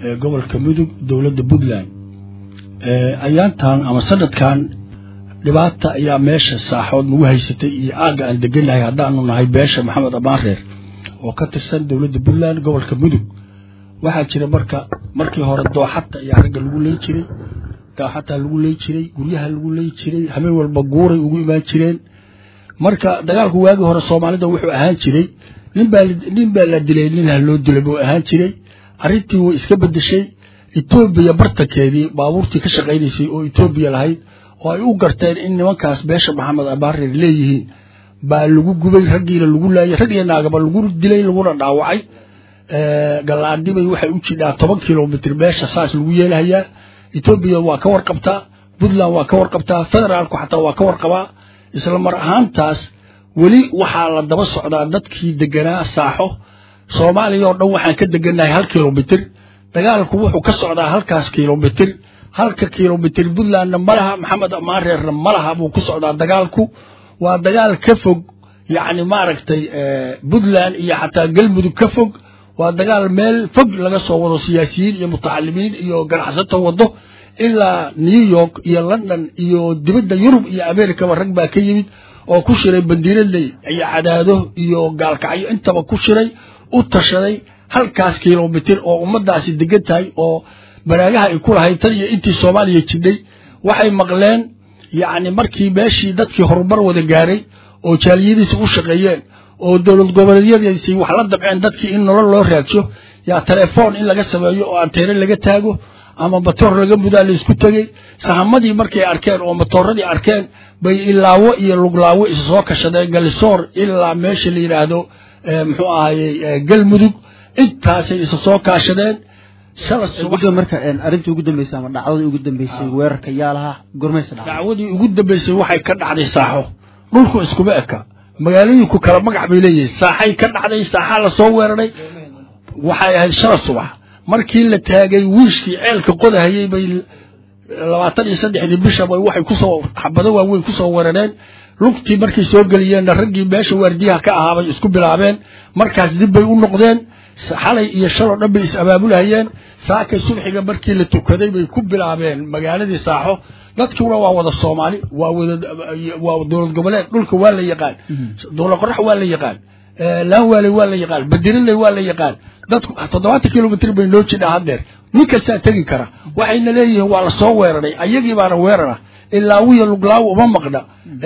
gobolka mudug dowladda puntland ayaantan ama sanadkan dhibaata ayaa meesha saaxood nagu haysatay iyo aagga aan deganahay haddaanu nahay beesha maxamed amaareer oo ka tirsan dowladda puntland gobolka mudug waxaa jira marka markii hore dooxata ayaa ragga lagu ley jiray dooxataa lagu ley jiray guryaha lagu ley jiray habeen walba guuray ugu imaan jireen marka dagaalku waagii hore soomaalida wuxuu ahaan jiray ninbaa nin baa la dilay nin ha loo dilay buu ahaan jiray arrintii way iska bedeshay etoobiya bartankeedii baabuurtii ka shaqaynaysay oo etoobiya lahayd oo ay u garteen in nimankaas beesha maxamed abaareer leeyihiin baa lagu gubay raggiina lagu laayay rag iyo naagaba lagu dilay laguna dhaawacay gallaandibay waxay u jidhaa toban kilomitr meesha saas lagu yeelahayaa etoobiya waa ka warqabtaa puntland waa ka warqabtaa federaalku xataa waa ka warqabaa isla mar ahaantaas weli waxaa la daba socdaa dadkii deganaa saaxo soomaaliya oo dhan waxaan ka degannahay hal kilomitr dagaalku wuxuu ka socdaa halkaas kilomitr halka kilomitr puntlandna ma laha maxamed amaareerna ma laha buu ku socdaa dagaalku waa dagaal ka fog yacni maaragtay puntland iyo xataa galmudug ka fog waa dagaal meel fog laga soo wado siyaasiyiin iyo mutacalimiin iyo ganacsato wado ilaa new york iyo london iyo dibadda yurub iyo americaba rag baa ka yimid oo ku shiray bandiiradley iyo cadaado iyo gaalkacyo intaba ku shiray u tashaday halkaas kilomitr oo ummadaasi degan tahay oo baraagaha ay ku lahayd tan iyo intii soomaaliya jidhay waxay maqleen yacni markii meeshii dadkii horumar wada gaaray oo jaaliyadiisi u shaqeeyeen oo dowlad goboleedyadiisi wax la dabceen dadkii in nolol loo raadsho yaa telefoon in laga sameeyo oo anteene laga taago ama matoor laga mudaa laysku tegey sahamadii markay arkeen oo matooradii arkeen bay ilaawo iyo luglaawo is soo kashadeen galisoor ilaa meesha la yidhaahdo muxuu ahayey galmudug intaasay isa soo kaashadeen marka arrintii ugu dambeysay ama dhacdadii ugu dambeysay weerarka yaa lahaa gormaysa dhacday dacwadii ugu dambeysay waxay ka dhacday saaxo dhulku iskuma eka magaalooyinku kala magac bay leeyihiin saaxay ka dhacday saaxaa lasoo weeraray waxay ahayd shala subax markii la taagay wiishkii ceelka qodahayey bay labaatan iyo saddexdii bisha bay waxay kusoo xabado waaweyn kusoo weerareen lugtii markay soo geliyeenna raggii meesha waardiyaha ka ahaabay isku bilaabeen markaas dib bay u noqdeen xalay iyo shaloo dhan bay is abaabulhayeen saakay subxiga markii la tukaday bay ku bilaabeen magaaladii saaxo dadkiuna waa wada soomaali waa wada waa dowlad goboleed dhulka waa la yaqaan dowlad qorax waa la yaqaan laanwaaley waa la yaqaan badiriley waa la yaqaan dadku toddobaatan kilomitr bay noo jidhaa haddeer nin kastaa tegi kara waxayna leeyihiin waa lasoo weeraray ayagii baana weerara ilaawiya luglaawo uma maqna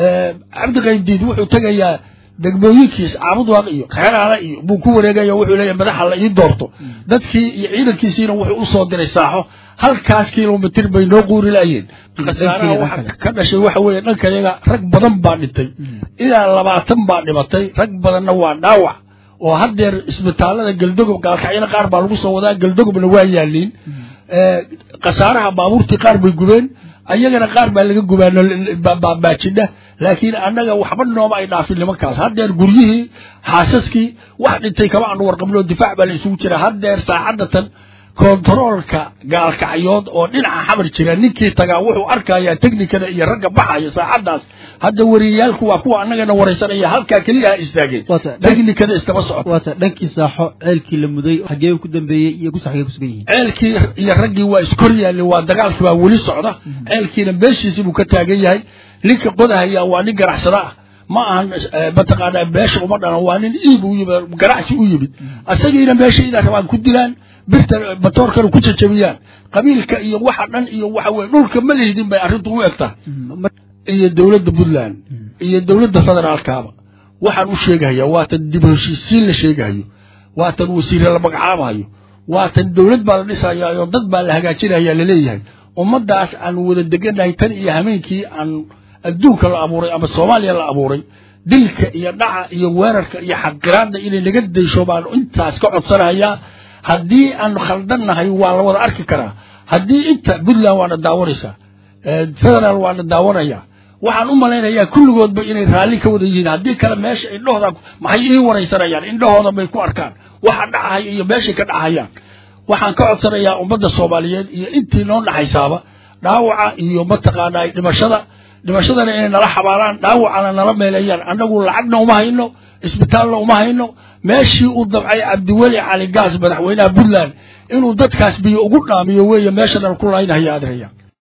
cabdi qaybdiid wuxuu tegayaa degmooyinkiis caabudwaaq iyo reeraala iyo buu ku wareegaya wuxuu leeyahay madaxa la ii doorto dadkii iyo ciidankiisiina wuxuu usoo diray saaxo halkaas kilomitr bay noo quuri laayeen khasaaraha waxa ka dhashay waxa weeye dhanka yaga rag badan baa dhintay ilaa labaatan baa dhimatay rag badanna waa dhaawac oo haddeer isbitaalada galdogob gaalkacyana qaar baa lagu soo wadaa galdogobna waa yaaliin khasaaraha baabuurtii qaar bay gubeen ayagana qaar baa laga gubaanbaajidha laakiin annaga waxba nooma ay dhaafin nimankaas haddeer guryihii xaasaskii wax dhintay kama aanu warqabno difaac baa la isugu jira haddeer saacadatan kontaroolka gaalkacyood oo dhinaca xamar jira ninkii tagaa wuxuu arkayaa teknikada iyo ragga baxaya saacadaas hadda wariyayaalku waa kuwa annagana waraysanaya halkaa keliya ha istaageen teknikada istaba socota waata dhankii saaxo ceelkii la muday xagee ku dambeeyey iyo gusa xagee kusugan yihiin ceelkii iyo raggii waa iskor yaalli waa dagaalkii baa weli socda ceelkiina meeshiisii buu ka taagan yahay ninka qodahaya waa nin ganacsada ah ma ahan mataqaanaa beesha uma dhalan waa nin iib u yimid ganacsi u yimid isagiina meesha inay rabaan ku dilaan birta matoorkana ku jajabiyaan qabiilka iyo waxa dhan iyo waxa weye dhulka ma lihdin bay arrintu u egtaa iyo dowladda puntland iyo dowladda federaalkaaba waxaan u sheegahayaa waatan dib heshiisiin la sheegahayo waatan wasiire la magacaabahayo waatan dowlad baa la dhisayaa oo dad baa la hagaajinayaa laleeyahay ummaddaas aan wada deganahay tan iyo hameenkii aan adduunka la abuuray ama soomaaliya la abuuray dilka iyo dhaca iyo weerarka iyo xaqiraadda inay naga daysho baan intaas ka codsanahayaa haddii aan khaldannahay waa la wada arki karaa haddii inta puntland waana daawanaysaa federaal waana daawanaya waxaan u malaynayaa kulligoodba inay raalli ka wada yihiin haddii kale meesha indhahooda maxay ii waraysanayaan indhahooda bay ku arkaan waxa dhacahaya iyo meeshay ka dhacayaan waxaan ka codsanayaa ummadda soomaaliyeed iyo intii noo dhaxaysaaba dhaawaca iyo mataqaanaa dhimashada dhimashadana inay nala xabaalaan dhaawacana nala meeleeyaan annagu lacagna uma hayno isbitaalna uma hayno meeshii uu dabcay cabdiweli cali gaas madaxweynaha puntland inuu dadkaas biyo ugu dhaamiyo weeye meesha dhan ku laynahaya adraya